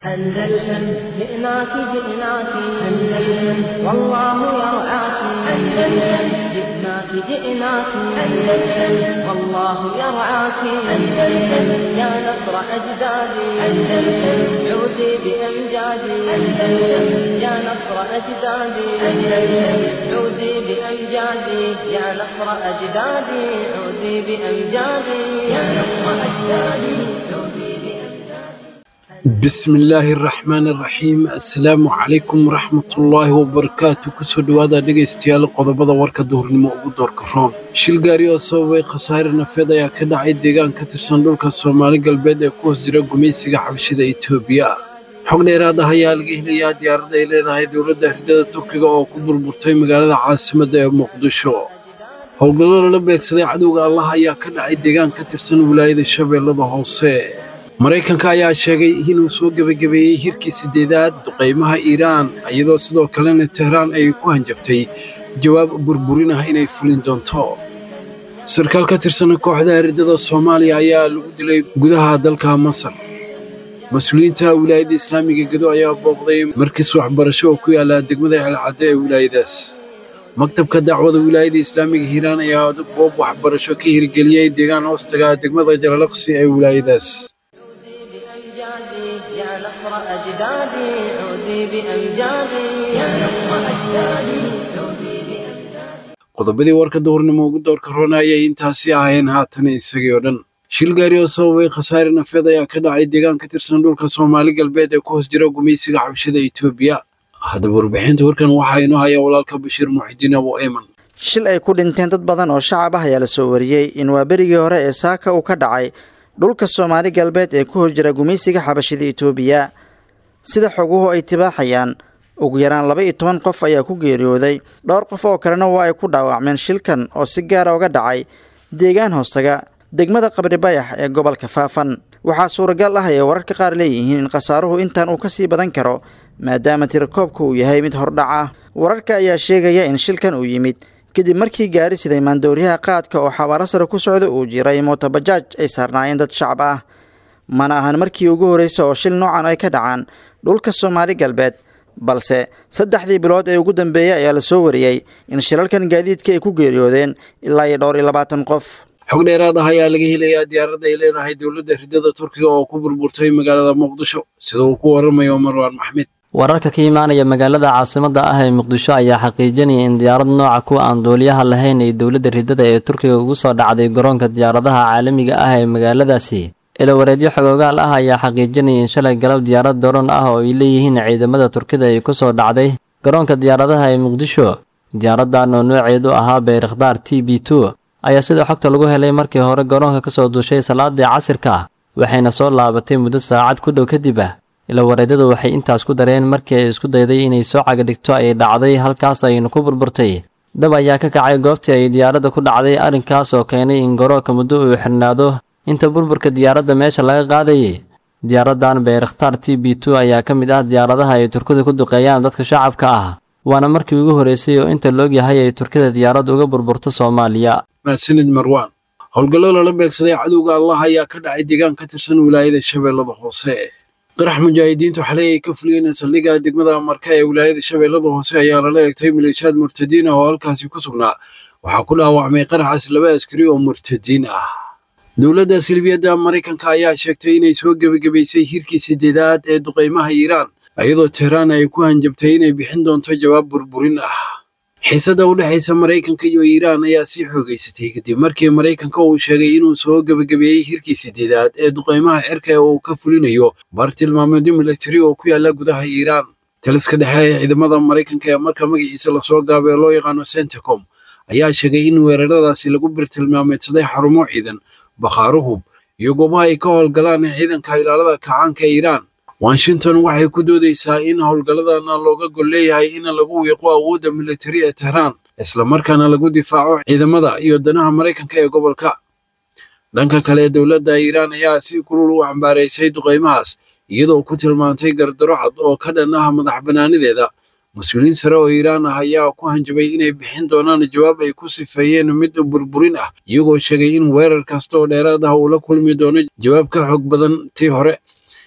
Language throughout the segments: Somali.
أندلسن جئناك جئناك أندلسن والله يرعاك أندلسن جئناك جئناك أندلسن والله يرعاك أندلسن يا نصر أجدادي أندلسن عودي بأمجادي أندلسن يا نصر أجدادي أندلسن عودي بأمجادي يا نصر أجدادي عودي بأمجادي يا نصر أجدادي عودي بأمجادي bismi illaahi araxmaan araxiim assalaamu calaykum waraxmatullaahi wabarakaatu kusoo dhowaada dhegaystayaal qodobada warka duhurnimo ugu doorka roon shil gaari oo sababay khasaare nafeed ayaa ka dhacay deegaan ka tirsan dhulka soomaali galbeed ee ku hoos jira gumaysiga xabashida etoobiya xog dheeraad ah ayaa laga helayaa diyaaradda ay leedahay dowladda ridada turkiga oo ku burburtay magaalada caasimadda ee muqdisho howlgallo lala beegsaday cadowga allah ayaa ka dhacay deegaan ka tirsan wilaayada shabeellada hoose maraykanka ayaa sheegay inuu soo gebagabeeyey hirkii siddeedaad duqaymaha iiraan iyadoo sidoo kalena tehraan ay ku hanjabtay jawaab burburin ah inay fulin doonto sarkaal ka tirsan kooxda riddada soomaaliya ayaa lagu dilay gudaha dalka masar mas-uuliyiinta wilaayadda islaamiga gedo ayaa booqday markis waxbarasho oo ku yaala degmada celcaddo ee wilaayadaas maktabka dacwada wilaayadda islaamiga hiiraan ayaa goob waxbarasho ka hirgeliyey deegaan hoostaga degmada jalalaqsi ee wilaayadaas بأمجادي يا نصر أجدادي عودي بأمجادي يا نصر أجدادي عودي بأمجادي qodobadii warka duhurnimo ugu doorka roona ayay intaasi ahayn haatan isagii oo dhan shil gaari oo sababay khasaare nafeed ayaa ka dhacay deegaan ka tirsan dhulka soomaali galbeed ee ku hoos jira gumaysiga xabashada etoobiya haddaba warbixinta warkan waxaa inoo haya walaalka bashiir muxidiin abu eyman shil ay ku dhinteen dad badan oo shacab ah ayaa la soo wariyey in waa berigii hore ee saaka uu ka dhacay dhulka soomaali galbeed ee ku horjira gumaysiga xabashida etoobiya sida xoguhu ay tibaaxayaan ugu yaraan laba iyo toban qof ayaa ku geeriyooday dhowr qof oo kalena waa ay ku dhaawacmeen shilkan oo si gaara uga dhacay deegaan hoostaga degmada qabri bayax ee gobolka faafan waxaa suuragal ah ay wararka qaar leeyihiin in khasaaruhu intan uu kasii badan karo maadaama tirakoobka uu yahay mid hordhac ah wararka ayaa sheegaya in shilkan uu yimid kadib markii gaari siday maandooriyaha qaadka oo xabaaro sare ku socda uu jiray mootobajaaj ay saarnaayeen dad shacab ah mana ahan markii ugu horreysa oo shil noocan ay ka dhacaan dhulka soomaali galbeed balse saddexdii bilood ee ugu dambeeyey ayaa la soo wariyey in shilalkan gaadiidka ay ku geeriyoodeen ilaa iyo dhowr iyo labaatan qof xog dheeraad ah ayaa laga helayaa diyaaradda ay leedahay dowladda ridada turkiga oo ku burburtay magaalada muqdisho sida uu ku waramayo marwaan maxmed wararka ka imaanaya magaalada caasimadda ah ee muqdisho ayaa xaqiijinaya in diyaarad nooca kuwa aan duuliyaha lahayn ay dowladda ridada ee turkiga ugu soo dhacday garoonka diyaaradaha caalamiga ah ee magaaladaasi ilawareedyo xogoogaal ah ayaa xaqiijinaya in shalay galab diyaarad doron ah oo ay leeyihiin ciidamada turkida ay ku soo dhacday garoonka diyaaradaha ee muqdisho diyaaradan oo nooceedu ahaa bayrakhdaar t b two ayaa sidoo xogta lagu helay markii hore garoonka kasoo duushay salaadii casirka waxayna soo laabatay muddo saacad ku dhow kadib ah ilawareedyadu waxay intaas ku dareen markii ay isku dayday inay soo cagadhigto ay dhacday halkaas ayna ku burburtay dab ayaa ka kacay goobtii ay diyaaradda ku dhacday arrinkaas oo keenay in garoonka muddo uu xirnaado inta burburka diyaaradda meesha laga qaadayay diyaaraddan bayrakhtaar t b two ayaa ka mid ah diyaaradaha ay turkida ku duqeeyaan dadka shacabka ah waana markii ugu horreysay oo inta loog yahay ay turkida diyaarad uga burburto soomaaliya mahadsanid marwaan howlgallo lala beegsaday cadowga allah ayaa ka dhacay deegaan ka tirsan wilaayada shabeellada hoose qarax mujaahidiintu xalay ay ka fuliyeen saldhigga degmada marka ee wilaayada shabeellada hoose ayaa lala eegtay maleeshiyaad murtadiin ah oo halkaasi ku sugnaa waxaa ku dhaawacmay qaraxaas laba askari oo murtadiin ah dowladda silbiyadda maraykanka ayaa sheegtay inay soo gebagabaysay hirkii siddeedaad ee duqaymaha iiraan iyadoo tehraan ay ku hanjabtay inay bixin doonto jawaab burburin ah xiisadda u dhexaysa maraykanka iyo iiraan ayaa sii xoogaysatay kadib markii maraykanka uu sheegay inuu soo gebagabeeyey hirkii siddeedaad ee duqaymaha cirka ee uu ka fulinayo bartilmaameedyo milatari oo ku yaala gudaha iiraan taliska dhexe ee ciidamada maraykanka ee marka magaciisa lasoo gaabo ee loo yaqaano centacom ayaa sheegay in weeraradaasi lagu bartilmaameedsaday xarumo ciidan bakhaaro hub iyo goobaha ay ka howlgalaan ciidanka ilaalada kacaanka ee iiraan washington waxay ku doodaysaa in howlgalladana looga gol leeyahay in lagu wiiqo awoodda militari ee tehraan islamarkaana lagu difaaco ciidamada iyo danaha maraykanka ee gobolka dhanka kale dowladda iiraan ayaa si kulul u cambaaraysay duqaymahaas iyadoo ku tilmaantay gardaro cad oo ka dhan ah madax bannaanideeda mas-uuliyiin sare oo iiraan ah ayaa ku hanjabay inay bixin doonaan jawaab ay ku sifeeyeen mid burburin ah iyagoo sheegay in weerar kasta oo dheeraad ah uu la kulmi doono jawaab ka xoog badan tii hore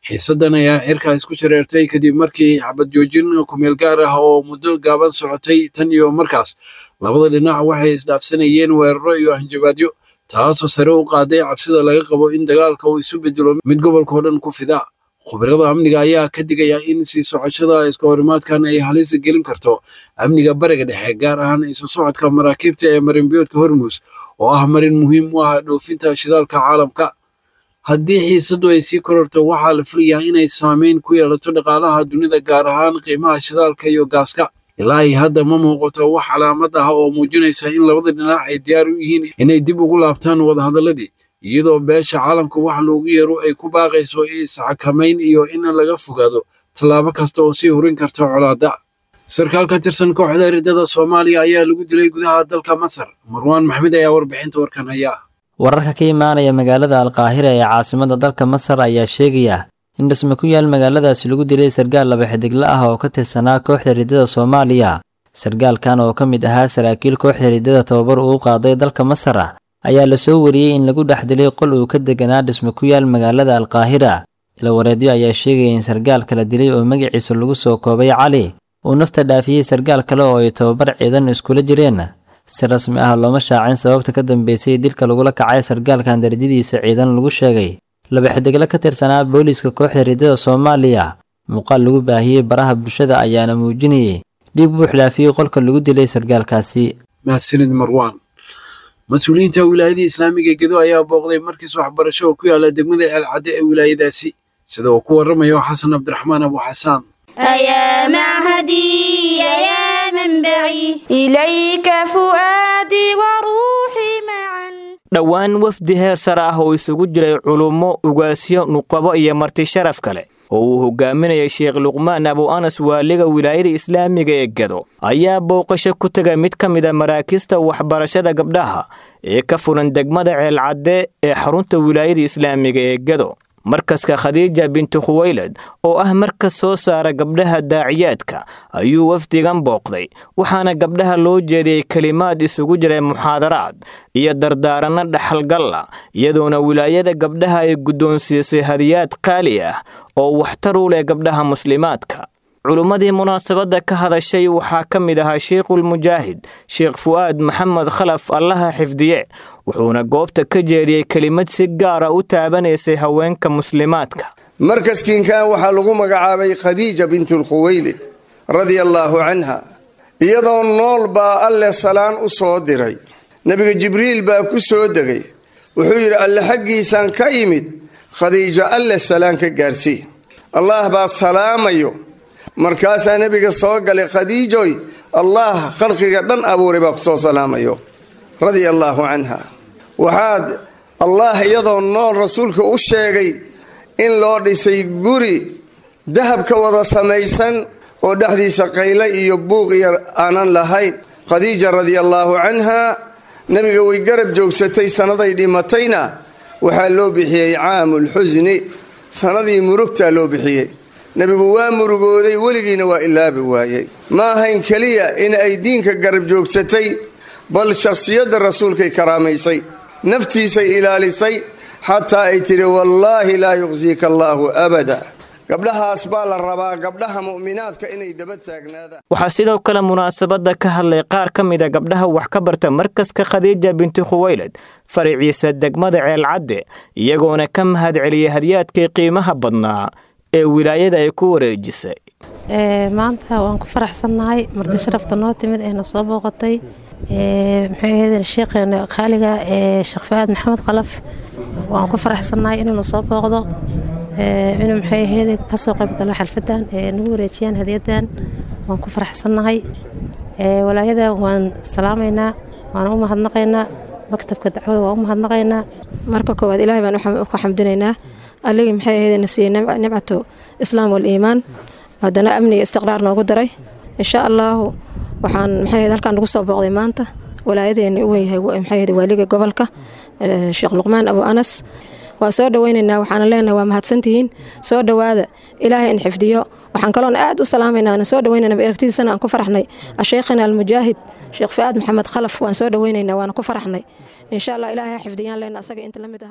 xiisaddan ayaa cirkaa isku shareertay kadib markii xabad joojin kumeel gaar ah oo muddo gaaban socotay tan iyo markaas labada dhinac waxay isdhaafsanayeen weeraro iyo hanjabaadyo taasoo sare u qaaday cabsida laga qabo in dagaalka uu isu bedelo mid gobolkao dhan ku fida khubarada amniga ayaa ka digaya in sii socoshada iska horimaadkan ay halis gelin karto amniga bariga dhexe gaar ahaan isu socodka maraakiibta ee marinbiyoodka hormus oo ah marin muhiim u ah dhoofinta shidaalka caalamka haddii xiisaddu ay sii kororto waxaa la filayaa inay saameyn ku yeelato dhaqaalaha dunida gaar ahaan qiimaha shidaalka iyo gaaska ilaa ay hadda ma muuqato wax calaamad ah oo muujinaysa in labada dhinac ay diyaar u yihiin inay dib ugu laabtaan wadahadalladii iyadoo beesha caalamka wax loogu yeero ay ku baaqayso isxakamayn iyo in laga fogaado tallaabo kasta oo sii hurin karta colaadda sarkaal ka tirsan kooxda riddada soomaaliya ayaa lagu dilay gudaha dalka masar marwaan maxmed ayaa warbixinta warkan haya wararka ka imaanaya magaalada alqaahira ee caasimadda dalka masar ayaa sheegaya in dhisme ku yaal magaaladaasi lagu dilay sargaal laba xidigla ah oo ka tirsanaa kooxda riddada soomaaliya sargaalkan oo ka mid ahaa saraakiil kooxda riddada tababar uu qaaday dalka masar ayaa lasoo wariyey in lagu dhex dilay qol uu ka deganaa dhisme ku yaal magaalada alqaahira ilawareedyo ayaa sheegaya in sargaal kala dilay oo magaciisa lagu soo koobay cali uu nafta dhaafiyey sargaal kale oo ay tababar ciidan iskula jireen si rasmi ah looma shaacin sababta ka dambeysay dilka lagula kacay sargaalkan darajadiisa ciidan lagu sheegay laba xidigle ka tirsanaa booliiska kooxda riddada soomaaliya muuqaal lagu baahiyey baraha bulshada ayaana muujinayay dhiib buux dhaafiyey qolka lagu dilay sargaalkaasi mahadsanid marwaan mas-uuliyiinta wilaayadii islaamiga gedo ayaa booqday markiis waxbarasho oo ku yaala degmada ceelcadde ee wilaayadaasi sida uu ku warramayo xasan cabdiraxmaan abu xasaan أيا معهدي يا منبعي إليك فؤادي وروحي معا dhowaan wafdi heer sare ah oo isugu jiray culummo ugaasyo nuqabo iyo marti sharaf kale oo uu hogaaminayay sheekh luqmaan abu anas waaliga wilaayada islaamiga ee gado ayaa booqasho ku tegay mid ka mid a maraakista waxbarashada gabdhaha ee ka furan degmada ceelcadde ee xarunta wilaayada islaamiga ee gado markaska khadiija bintu khuwaylad oo ah markas soo saara gabdhaha daaciyaadka ayuu wafdigan booqday waxaana gabdhaha loo jeediyey kelimaad isugu jiray muxaadaraad iyo dardaaranno dhaxalgalla iyadoona wilaayada gabdhaha ay guddoonsiisay hadiyaad qaali ah oo waxtar u leh gabdhaha muslimaadka culummadii munaasabadda ka hadashay waxaa ka mid ahaa sheikhulmujaahid sheekh fu'aad maxamed khalaf allaha xifdiye wuxuuna goobta ka jeediyey kelimad si gaara u taabanaysay haweenka muslimaadka markaskiinkan waxaa lagu magacaabay khadiija bintulkhuwaylid radia allaahu canha iyadoo nool baa alle salaan u soo diray nebiga jibriil baa ku soo degay wuxuu yidhi alle xaggiisaan ka yimid khadiijo alle salaan ka gaarsii allaah baa salaamayo markaasaa nebiga soo galay khadiijoy allaah khalqiga dhan abuuray baa ku soo salaamayo radia allaahu canha waxaad allaah iyadoo nool rasuulka u sheegay in loo dhisay guri dahab ka wada samaysan oo dhexdiisa qayle iyo buuq iyo aanan lahayn khadiija radiallaahu canha nebiga way garab joogsatay sannaday dhimatayna waxaa loo bixiyey caamulxusni sannadii murugtaa loo bixiyey nebigu waa murugooday weligiina waa ilaabi waayey ma ahayn keliya in ay diinka garab joogsatay bal shakhsiyadda rasuulkay karaamaysay naftiisay ilaalisay xataa ay tidhi wallaahi laa yuqsiika allaahu abada gabdhahaas baa la rabaa gabdhaha mu'minaadka inay daba taagnaadaan waxaa sidoo kale munaasabadda ka hadlay qaar ka mid a gabdhaha wax ka barta markaska khadiija binti khuwaylad faraciisa degmada ceelcadde iyagoona ka mahad celiyey hadyaadkii qiimaha badnaa ee wilaayada ay ku wareejisay maanta waan ku faraxsannahay marti sharafta noo timid eena soo booqatay maxay ahayd sheekheena qaaliga ee sheekh faad maxamed qalaf waan ku faraxsannahay inuuna soo booqdo inuu maxay ahayd kasoo qayb galo xalfadan ee nagu wareejiyaan hadiyadan waan ku faraxsannahay walaayada waan salaamaynaa waan u mahadnaqaynaa maktabka dacwada waan u mahadnaqaynaa marka koowaad ilaahay baan ku xamdinaynaa alligii maxay ahayd na siiyey nimcatu islaam waliimaan haddana amniga istiqraar noogu daray insha allaahu waxaan maxay ahayd halkaan nagu soo booqday maanta walaayadeena u wenyahay maxay ahayd waaliga gobolka sheekh luqmaan abu anas waa soo dhoweynaynaa waxaana leenahay waa mahadsantihiin soo dhowaada ilaahay in xifdiyo waxaan kaloon aad u salaamaynaa aan soo dhoweynayna aragtidiisana aan ku faraxnay asheikhina almujaahid sheekh fu'aad maxamed khalaf waan soo dhoweynaynaa waana ku faraxnay insha allah ilaahay ha xifdiyaan leena asaga inta la mid ahaa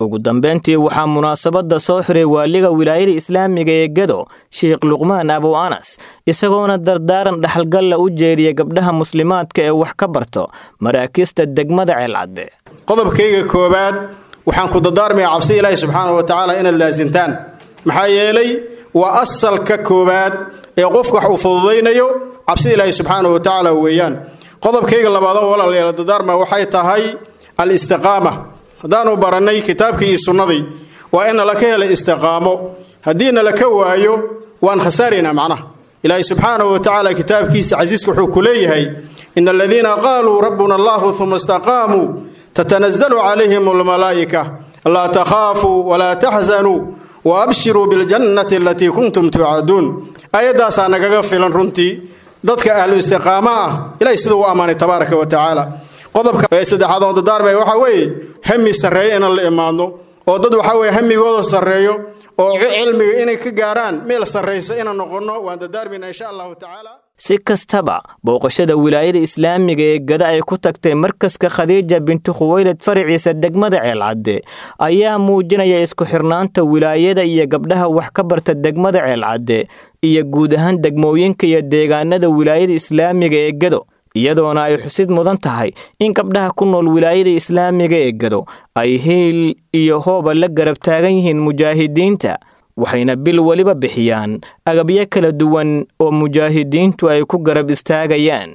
ugu dambayntii waxaa munaasabadda soo xiray waaliga wilaayada islaamiga ee gedo sheekh luqmaan abu anas isagoona dardaaran dhaxalgalla u jeediya gabdhaha muslimaadka ee wax ka barto maraakiista degmada ceelcadde qodobkayga koowaad waxaan ku dardaarmayaa cabsi ilaahi subxaanahu wa tacaala inaad laasimtaan maxaa yeelay waa asalka koowaad ee qofku wax uu fududaynayo cabsida ilaahi subxaanahu wa tacaala weeyaan qodobkayga labaadoo walaalayaal dardaarma waxay tahay al-istiqaama haddaanu barannay kitaabkii iyo sunnadii waa in nala ka hela istiqaamo haddii nala ka waayo waan khasaaraynaa macnaha ilaahi subxaanahu wa tacaala kitaabkiisa casiiska wuxuu ku leeyahay ina aladiina qaaluu rabbuna allahu uma istaqaamuu tatanazalu calayhim almalaa'ika laa takhaafuu walaa taxzanuu wa abshiruu biljannati alatii kuntum tuucaduun aayaddaasaa nagaga filan runtii dadka ahlu istiqaamo ah ilahay siduu u ammaanay tabaaraka wa tacaala qodobka ee saddexaad oo dadaarmaya waxaa weeye hami sarreeya inaan la imaadno oo dad waxaa weeye hamigooda sarreeyo oo cilmiga inay ka gaaraan meel sarraysa inaan noqonno waan dadaarmayna insha allahu tacaala si kastaba booqashada wilaayada islaamiga ee gada ay ku tagtay markaska khadiija bintu khuwaylad faraciisa degmada ceelcadde ayaa muujinaya isku xirnaanta wilaayada iyo gabdhaha wax ka barta degmada ceelcadde iyo guud ahaan degmooyinka iyo deegaanada wilaayada islaamiga ee gado iyadoona ay xusid mudan tahay in gabdhaha ku nool wilaayada islaamiga ee gado ay hiil iyo hooba la garab taagan yihiin mujaahidiinta waxayna bil weliba bixiyaan agabyo kala duwan oo mujaahidiintu ay ku garab istaagayaan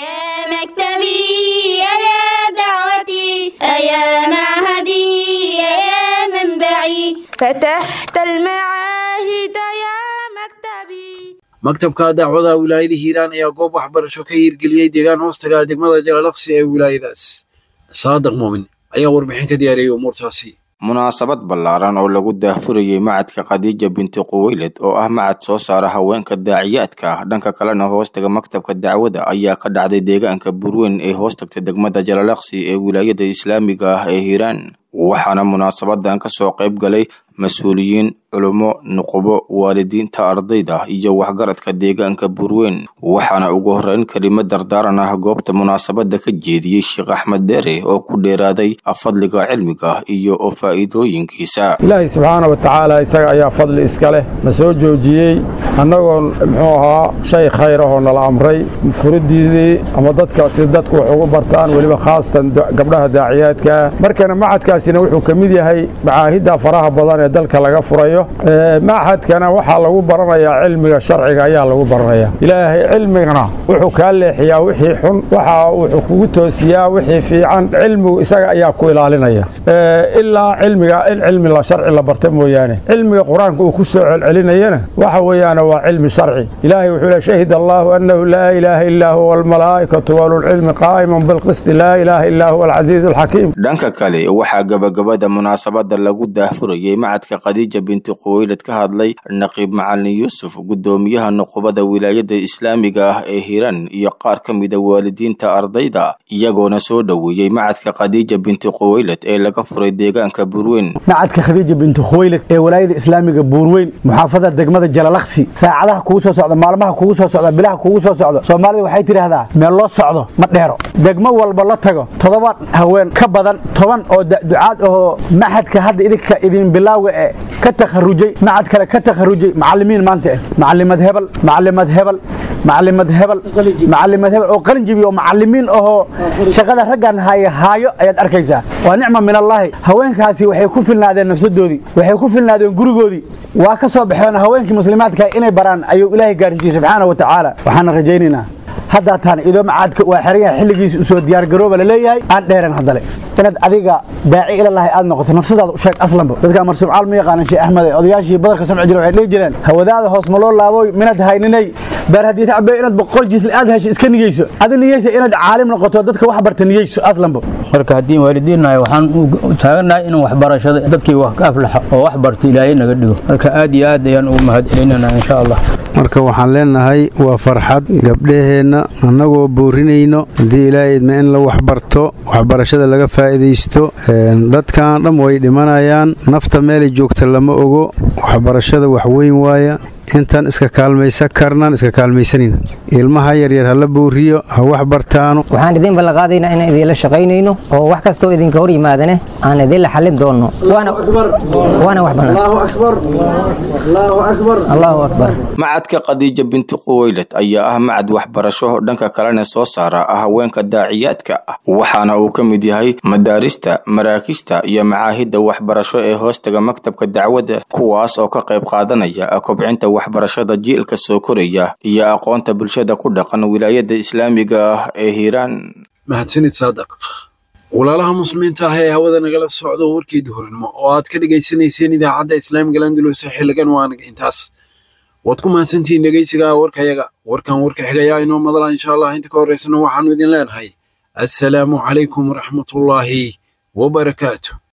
maktabka dacwada wilaayada hiiraan ayaa goob waxbarasho ka hiirgeliyey deegaan hoostaga degmada jalalaqsi ee wilaayadaas saadaq muumin ayaa warbixin ka diyaariyey umuurtaasi munaasabad ballaaran oo lagu daahfurayey macadka khadiija binti quweyled oo ah macad soo saara haweenka daaciyaadka ah dhanka kalena hoostaga maktabka dacwada ayaa ka dhacday deegaanka burweyn ee hoostagta degmada jalalaqsi ee wilaayada islaamiga ah ee hiiraan waxaana munaasabadan ka soo qayb galay mas-uuliyiin culummo nuqubo waalidiinta ardayda iyo waxgaradka deegaanka burweyn waxaana ugu horreyn kelimo dardaaran ah goobta munaasabadda ka jeediyey sheekh axmed deere oo ku dheeraaday fadliga cilmiga iyo oo faa'iidooyinkiisa ilaahay subxaana wa tacaala isaga ayaa fadli iska leh na soo joojiyey annagoo muxuu ahaa shay khayr ahoo nala amray furidiidii ama dadka si dadku wax ugu bartaan weliba khaasatan gabdhaha daaciyaadkaa markana macadkaasina wuxuu ka mid yahay macaahidda faraha badan ee dalka laga furayo machadkana waxaa lagu baranayaa cilmiga sharciga ayaa lagu baranaya ilaahay cilmigana wuxuu kaa leexiyaa wixii xun waxa wuxuu kugu toosiyaa wixii fiican cilmigu isaga ayaa ku ilaalinaya ilaa cilmiga in cilmi la sharci la barta mooyaane cilmiga qur-aanka uu ku soo celcelinayana waxa weeyaan waa cilmi sharci ilaahay wuxuu le shahid allahu annahu laa ilaaha illaa huwa almalaa'ikatu walulcilmi qaa'iman bilqisti laa ilaaha illaa huwa alcasiizu alxakiim dhanka kale waxaa gabagabada munaasabada lagu daahfurayey macadka khadiija binti quweylad ka hadlay naqiib macalin yuusuf guddoomiyaha nuqubada wilaayada islaamiga ah ee hiran iyo qaar ka mida waalidiinta ardayda iyagoona soo dhoweeyey macadka khadiija binti quweylad ee laga furay deegaanka burweyn macadka khadiija binti khuweylad ee walaayada islaamiga buurweyn muxaafada degmada jalalaqsi saacadaha kugu soo socda maalmaha kugu soo socda bilaha kugu soo socda soomaalida waxay tidhaahdaa meel loo socdo ma dheero degmo walba la tago toddoba haween ka badan toban oo ducaad ahoo maxadka hadda idinka idin bilaaga ee ka takharujay macad kale ka takharujay macalimiin maanta eh macalimad hebel macalimad hebel macalimad hebel macalimad hebel oo qalin jibi oo macalimiin ahoo shaqada raggan haya haayo ayaad arkaysaa waa nicma min allaahi haweenkaasi waxay ku filnaadeen nafsadoodii waxay ku filnaadeen gurigoodii waa ka soo baxeen haweenkii muslimaadka inay baraan ayuu ilaahay gaarsiiyey subxaana wa tacaala waxaana rajaynaynaa haddaa taan idoo macaadka waa xerayaha xilligiisa usoo diyaargarooba laleeyahay aan dheeren haddale inaad adiga daaci ilalahay aad noqoto nafsadaada u sheeg aslanba dadka marsuumcaal ma yaqaanan sheekh axmed odayaashii badarka samci jira waxay dhihi jireen hawadaada hoos ma loo laabooy minad hayninay beer haddii tacbe inaad boqol jiisla aad hesho iska niyeyso adi niyeysa inaad caalim noqoto dadka wax barta niyeyso aslanba marka haddii waalidiinnahay waxaan u taagannahay inaan waxbarashada dadkii wax ka aflaxa oo wax barta ilaahay naga dhigo marka aad iyo aad ayaan ugu mahad celinanaa insha allah marka waxaan leenahay waa farxad gabdhaheenna annagoo boorinayno haddii ilaahay idma in la waxbarto waxbarashada laga faa'iidaysto dadkan dham way dhimanayaan nafta meelay joogta lama ogo waxbarashada wax weyn waaya intaan iska kaalmaysan karnaan iska kaalmaysanayna ilmaha yaryar hala booriyo ha wax bartaano waxaan idin ballanqaadaynaa inaan idinla shaqaynayno oo wax kastoo idinka hor yimaadane aan idinla xallin doonno waana wax bannaan allahu akbar macadka khadiija binti quwaylad ayaa ah macad waxbarasho dhanka kalena soo saara haweenka daaciyaadka ah waxaana uu ka mid yahay madaarista maraakista iyo macaahidda waxbarasho ee hoostaga maktabka dacwadda kuwaas oo ka qayb qaadanaya kobcinta waxbarashada jiilka soo koraya iyo aqoonta bulshada ku dhaqan wilaayada islaamiga ah ee hiiraan mahadsanid saadaq walaalaha muslimiinta ah ee hawada nagala socdo warkii duhurnimo oo aad ka dhegaysanayseen idaacadda islaamiga landalus xiligan waanag intaas waad ku mahadsantihiin dhegaysiga warkayaga warkan warka xigayaa inoo madala insha allah inta ka horeysana waxaanu idin leenahay assalaamu calaykum waraxmatullaahi wabarakaatu